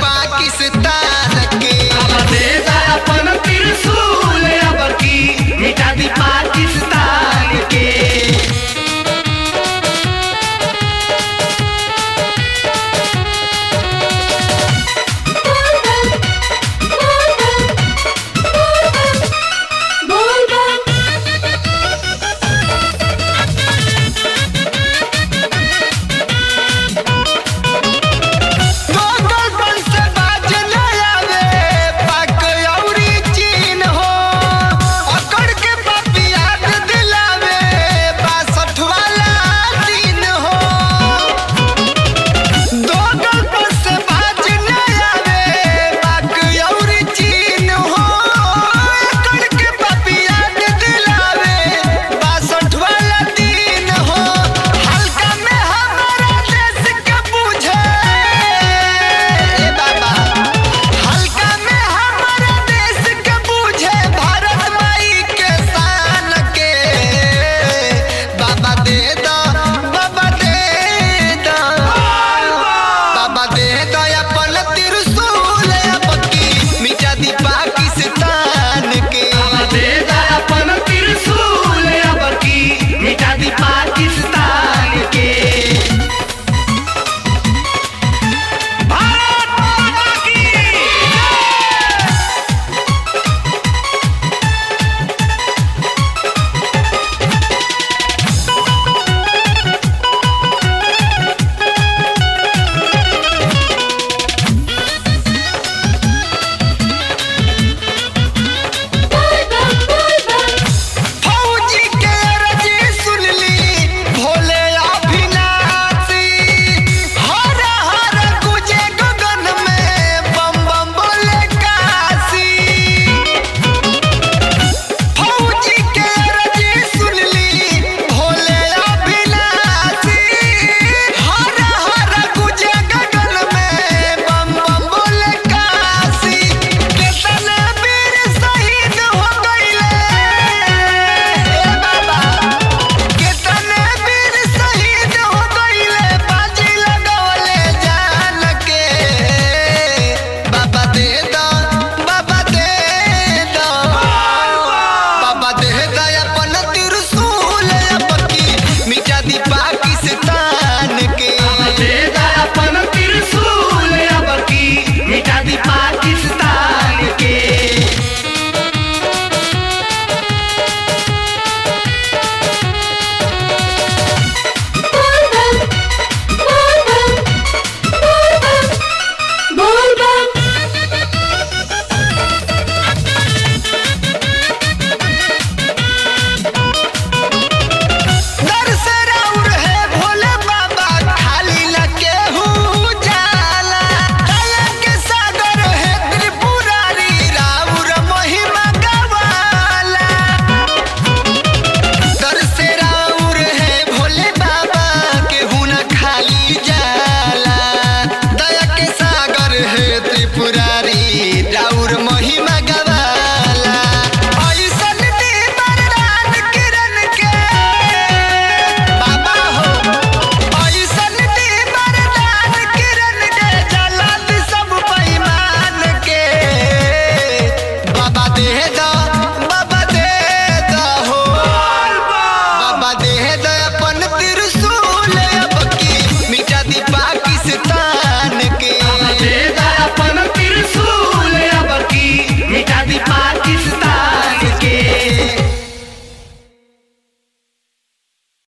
पाकिस्तान के अब दे दा अपन त्रिशूल अब की मिटा दी पाकिस्तान के गोगल बन से बाज न आवे पाक औरी चीन हो अकड़ के पापी याद दिलावे बासठ वाला दिन हो गोगल बन से बाज न आवे पाक औरी चीन हो अकड़ के पापी याद दिलावे बासठ वाला दिन हो हल्का में हमारा देश के बुझे ए बाबा हल्का में हमारा देश के बुझे भारत माई के शान के बाबा दे दो बाबा दे दो बाबा दे दो अपन त्रिशूल अपकी मिटा दी पाकिस्तान के अब दे दा अपन त्रिशूल अब की मिटा दी पाकिस्तान के भारत माता की जय! फौजी के अर्जी सुन ली भोले अभिनाशी हर हर गुजे गगन में बम बम बोले काशी फौजी के अर्जी सुन ली भोले अभिनाशी हर हर गुजे गगन में बम बम बोले काशी कितने वीर शहीद हो गइले ए बाबा कितने वीर शहीद हो गइले बाजी लगवले जान के बाबा दे दो बाबा दे दो बाबा दे दो अपन त्रिशूल अपकी मिटा दी पाकिस्तान के अब दे दा अपन त्रिशूल अब की मिटा दी पाकिस्तान के